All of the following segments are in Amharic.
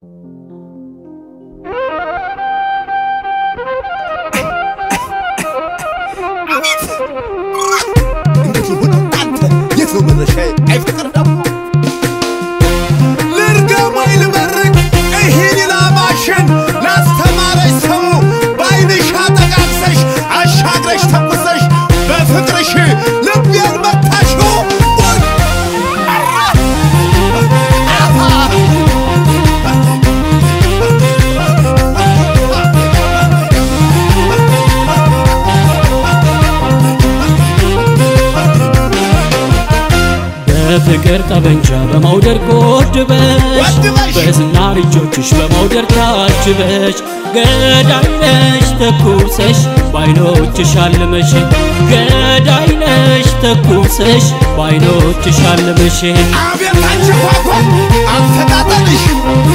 እንዴት ይሁን አንተ የት ነው መድረሻዬ? አይ ፍቅር ደግሞ ልርገም ወይ ልመርቅ ይህን ላማሽን ላስተማረሽ ሰው በዓይንሽ አጠቃቅሰሽ አሻግረሽ ተኩሰሽ በፍቅርሽ ልቤን መታሽው ወይ አራ አሃ በፍቅር ጠበንጃ በመውደድ ጎድበሽ ጎድበሽ! በዝናር እጆችሽ በመውደድ ታጅበሽ ገዳይ ነሽ ተኩሰሽ በዓይኖችሽ አልመሽ ገዳይ ነሽ ተኩሰሽ በዓይኖችሽ አልመሽ አቤት አንቺ ኳኳ አፈጣጠንሽ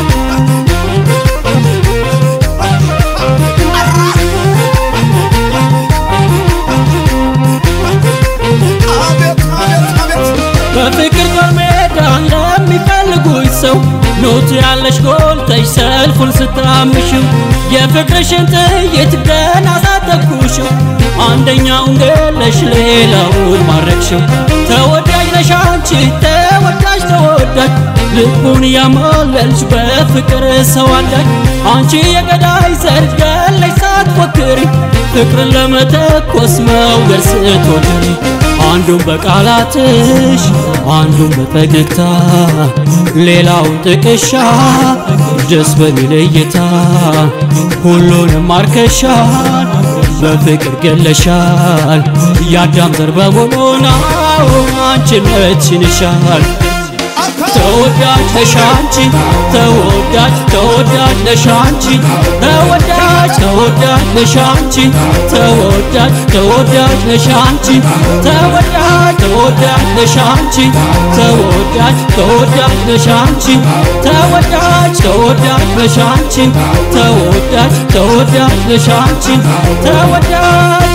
አቤት አቤት አቤት በፍቅር ጦር ሜዳ ለሚፈልጉኝ ሰው ኖት ያለሽ ጎልተሽ ሰልፉን ስታምሽው የፍቅርሽን ጥይት ገና ሳተኩሽው አንደኛውን ገለሽ ሌላውን ማረክሽው ተወዳጅ ነሽ አንቺ ተወዳጅ ተወዳጅ ልቡን ያማለልሽ በፍቅር ሰው አዳጅ አንቺ የገዳይ ዘር ገለሽ ሳትፎክሪ ፍቅርን ለመተኮስ መውገር ስትወድሪ አንዱን በቃላትሽ አንዱን በፈገግታ ሌላውን ጥቅሻ ደስ በሚል እይታ ሁሉንም ማርከሻል በፍቅር ገለሻል የአዳም ዘር በሙሉ ነው አንቺነትሽን ይሻል ተወዳጅ ነሽ አንቺ ተወዳጅ ተወዳጅ ነሽ አንቺ ተወዳጅ ተወዳጅ ነሽ አንቺ ተወዳጅ ተወዳጅ ነሽ አንቺ ተወዳጅ ተወዳጅ ነሽ አንቺ ተወዳጅ ተወዳጅ ነሽ አንቺ ተወዳጅ ተወዳጅ ነሽ አንቺ ተወዳጅ ተወዳጅ ነሽ አንቺ ተወዳጅ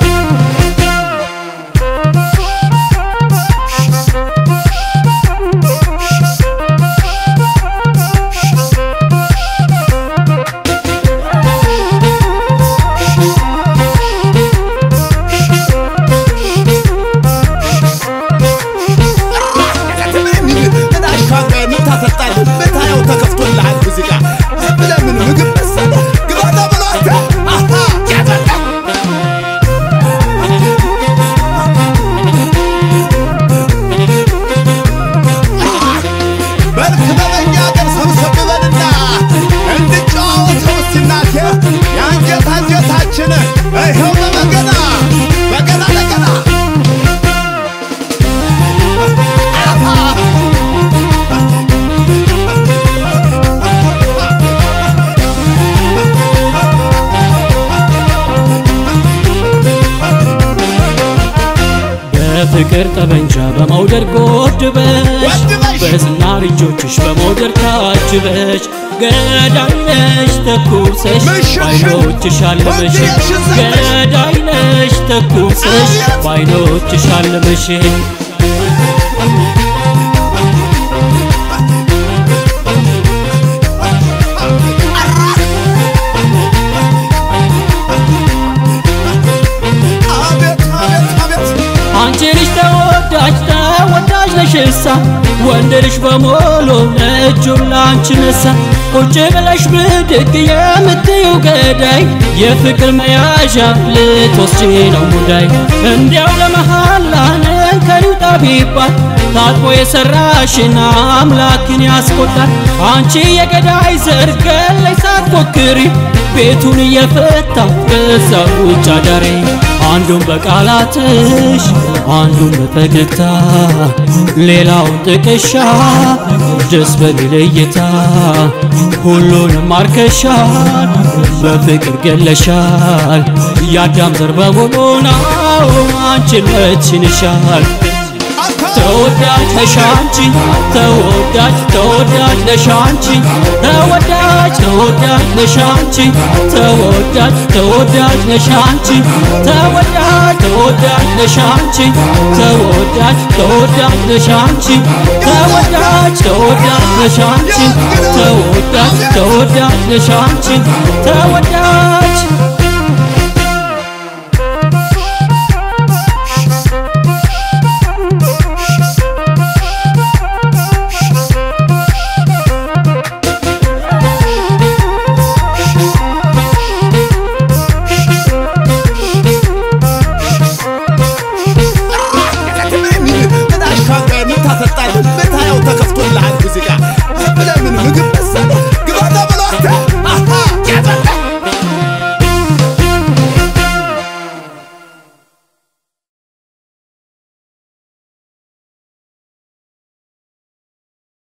ምታየው ተከፍቶልሃል ሙዚቃ ዝም ብለህ ምን ምግብ መሰለህ ግባ ተብሎ አንተ አሃ ያዘላ በልክ በበኛ ገር ሰብሰብ በልና እንድጫወተው እስቲ እናቴ የአንጀት አንጀታችን ይኸው በበገና በገና ለገና አሃ በፍቅር ጠበንጃ በመውደድ ጎድበሽ ጎድበሽ! በዝናር እጆችሽ በመውደድ ታጅበሽ ገዳይ ነሽ ተኩሰሽ ምሽሽን በዓይኖችሽ አልመሽ ወንድነሽን ዘግተሽ! ገዳይ ነሽ ተኩሰሽ አቤት! በዓይኖችሽ አልመሽ አቤት አቤት አቤት አንቺ ልጅ ተወዳጅ ተወዳጅ ነሽሳ ወንድ ልጅ በሞሎ እጁን ላንቺ ነሳ ቁጭ ብለሽ ብድግ የምትይው ገዳይ የፍቅር መያዣ ልትወስጂ ነው ሙዳይ እንዲያው ለመሃላ ከሪውጣ ቢባል ታጥቦ የሰራሽን አምላክን ያስቆጣል አንቺ የገዳይ ዘር ገለሽ ሳትፎክሪ ቤቱን እየፈታ በዛ ውጭ አዳሪ አንዱን በቃላትሽ አንዱን በፈገግታ ሌላውን ጥቅሻ ደስ በሚል እይታ ሁሉንም ማርከሻል በፍቅር ገለሻል የአዳም ዘር በሙሉ ነው አንቺነትሽን ይሻል አንተ ተወዳጅ ነሽ አንቺ ተወዳጅ ተወዳጅ ነሽ አንቺ ተወዳጅ ተወዳጅ ነሽ አንቺ ተወዳጅ ተወዳጅ ነሽ አንቺ ተወዳጅ ተወዳጅ ነሽ አንቺ ተወዳጅ ተወዳጅ ነሽ አንቺ ተወዳጅ ተወዳጅ ነሽ አንቺ ተወዳጅ ተወዳጅ ነሽ አንቺ ተወዳጅ